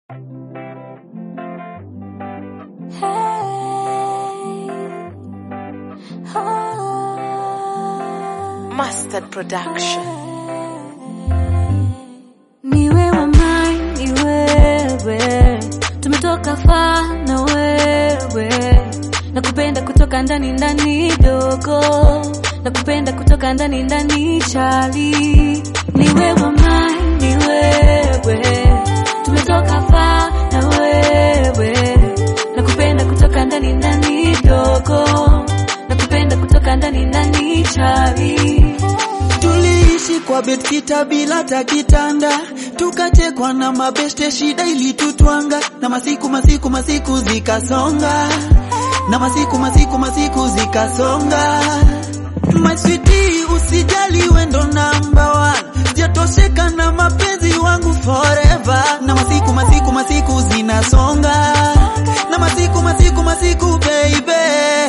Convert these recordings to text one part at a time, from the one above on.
Mustard Production. Ni wewe mai, ni wewe, tumetoka faa na wewe, nakupenda kutoka ndani ndani dogo, nakupenda kutoka ndani ndani chali. Ni wewe mai, ni wewe, tumetoka faa na wewe, nakupenda kutoka ndani ndani dogo, nakupenda kutoka ndani ndani chali. Tuliishi kwa bedkita bila takitanda, tukachekwa na mabeste, shida ilitutwanga, na masiku masiku masiku zikasonga, na masiku masiku masiku zikasonga. My sweetie, usijali wendo number one, sijatosheka na mapenzi wangu forever, na masiku masiku masiku zinasonga, na masiku masiku masiku baby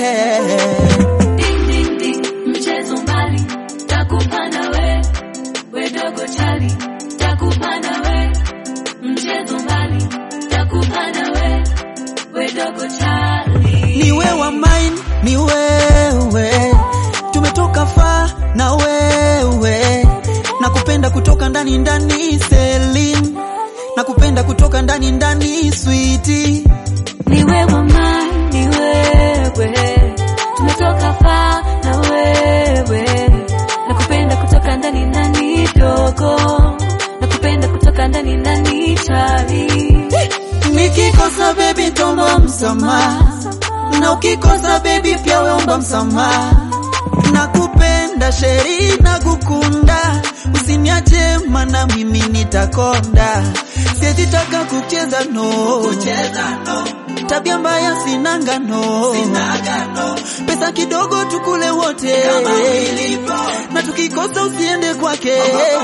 Ding, ding, ding, mchezo mbali takupa nawe we dogo chali takupa nawe mchezo mbali takupa nawe we dogo chali ni wewe mine, ni wewe, tumetoka faa na wewe, nakupenda kutoka ndani ndani, Celine, nakupenda kutoka ndani ndani, sweetie. ni wewe mai ni wewe tumetoka faa na wewe nakupenda kutoka ndani ndani dogo nakupenda kutoka ndani ndani chali Nikikosa baby tomba msamaha, na ukikosa baby pia weomba msamaha. Nakupenda sheri na kukunda, usiniache mana mimi nitakonda. Siwezi taka kucheza no, kucheza no. Tabia mbaya sinanga no, sinaga no. Pesa kidogo tukule wote kama ilivyo, na tukikosa usiende kwake.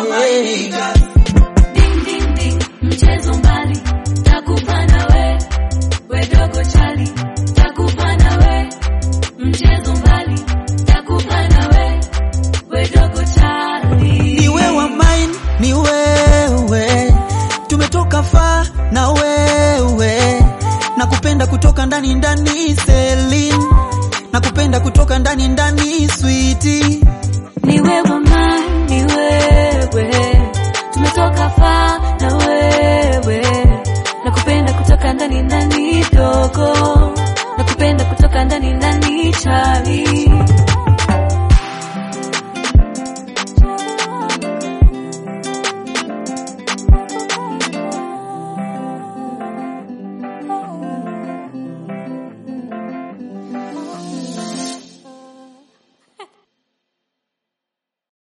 Ding, ding, ding, mchezo mbali takupa nawe we dogo chali takupa nawe mchezo mbali takupa nawe we dogo chali ni wewe mine, ni wewe, tumetoka faa na wewe, nakupenda kutoka ndani ndani, Celine, nakupenda kutoka ndani ndani, sweetie.